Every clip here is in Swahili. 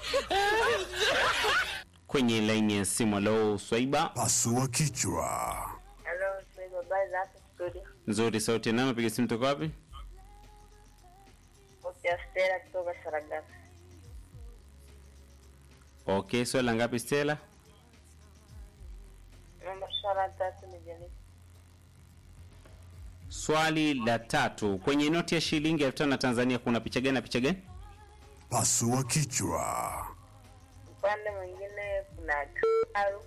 kwenye laini ya simu. Alo, Swaiba Pasua kichwa. Halo, habari za hapo studio? nzuri, sauti ya nani? Piga simu toka wapi? Sauti ya Stella kutoka Saragasa. Okay, swali la ngapi Stella? Namba swala tatu ni jamii. Swali la tatu, kwenye noti ya shilingi elfu tano ya Tanzania kuna picha gani na picha gani? Pasua kichwa. Upande mwingine kuna kifaru,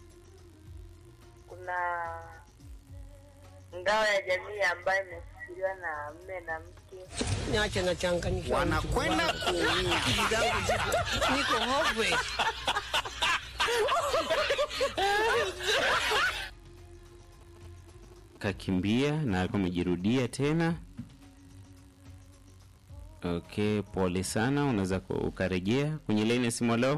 kuna ngao ya jamii ambayo imeshikiliwa na mme na mke. Niache nachanganyika. Wanakwenda kuumia. Akili zangu ziko niko hopeless. Kakimbia na alikuwa amejirudia tena. Okay, pole sana, unaweza ku- ukarejea kwenye laini ya simu. Leo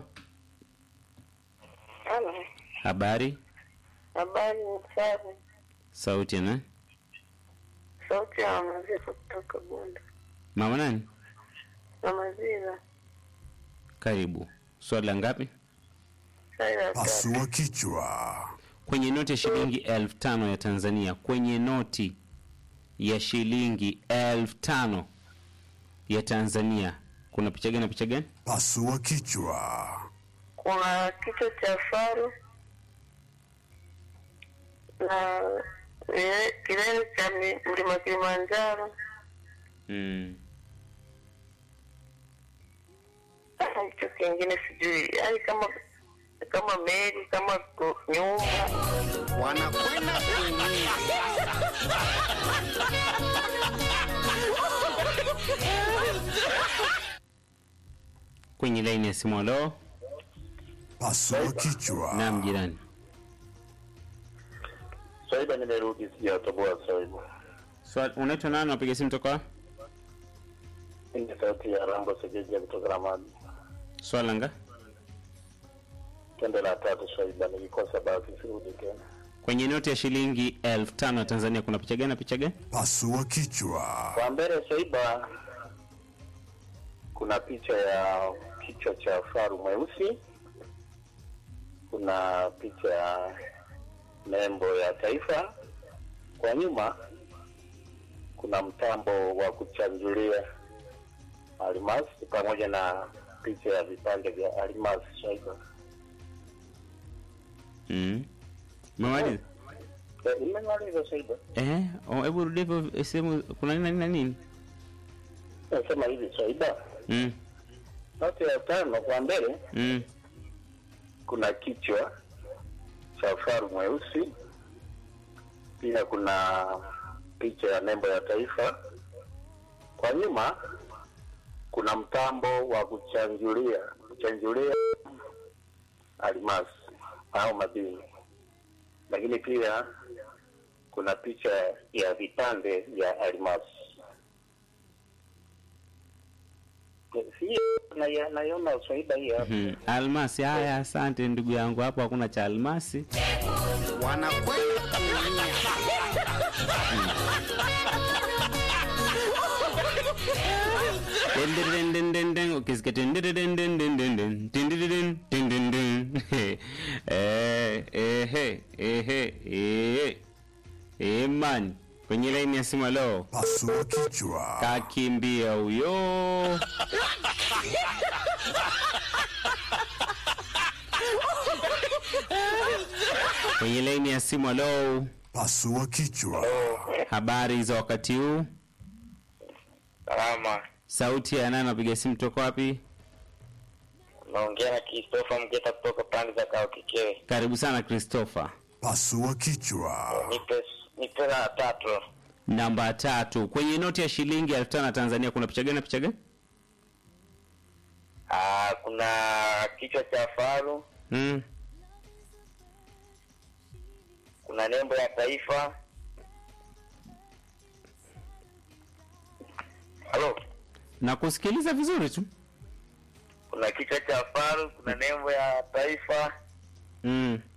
Halo, habari, habari ni safi. sauti ya nani? Sauti ya Mamaziva kutoka Bunda. Mama nani? Mamaziva, Karibu. Swali la ngapi? swali la tatu. Pasua kichwa. Kwenye noti ya shilingi elfu tano ya Tanzania, kwenye noti ya shilingi elfu tano ya Tanzania kuna picha gani na picha gani? Pasua kichwa. Kuna kichwa cha faru na ile- kilele cha mi- mlima Kilimanjaro. Mm. Sasa hicho kingine sijui, yaani kama kama meli kama ku- nyumba wanakwenda kuumia. Kwenye laini ya simu. Halo, Pasua kichwa. naam jirani. Swaiba, nimerudi sijatoboa Swaiba. Swali, unaitwa nani? Unapiga simu toka wapi? Hii ni sauti ya Rambo Segeja kutoka Ramadi. Swali langa Tendo la tatu Swaiba, nilikosa basi sirudi tena. kwenye noti ya shilingi elfu tano ya Tanzania kuna picha gani na picha gani? Pasua kichwa. Kwa mbele Swaiba, kuna picha ya kichwa cha faru mweusi, kuna picha ya nembo ya taifa. Kwa nyuma kuna mtambo wa kuchanjulia almasi pamoja na picha ya vipande vya almasi Swaiba. Mm. Umemaliza? Eh, Nimemaliza Swaiba. Eh, oh, hebu rudia hivyo sehemu kuna nini na nini na nini? Nasema hivi Swaiba, Mm. noti ya tano kwa mbele Mm. kuna kichwa cha faru mweusi, pia kuna picha ya nembo ya taifa. Kwa nyuma kuna mtambo wa kuchanjulia kuchanjulia almasi au madini, lakini pia kuna picha ya vipande vya almasi. Si naiona naiona Swaiba hii hapa. Hmm. Almasi. Haya, asante ndugu yangu, hapo hakuna cha almasi. wanakwenda kuumia. Dendendendendenden, ukisikia dendendendendenden, dendendenden, dendenden. Eh, ehe, ehe, eh. Eh, man. Kwenye laini ya simu leo Pasua kichwa. kakimbia huyo. Kwenye laini ya simu leo, Pasua kichwa. habari za wakati huu? Salama. Sauti ya nani? Napiga simu toka wapi? Naongea na Christopher Mgeta kutoka pande za Kao Kikewe. Karibu sana Christopher. Pasua kichwa. Nipe nipe la tatu. Namba tatu, kwenye noti ya shilingi elfu tano ya Tanzania kuna picha gani na picha gani? Ah, kuna kichwa cha faru, Mm. kuna nembo ya taifa. Halo, Na kusikiliza vizuri tu. kuna kichwa cha faru, kuna nembo ya taifa, Mm.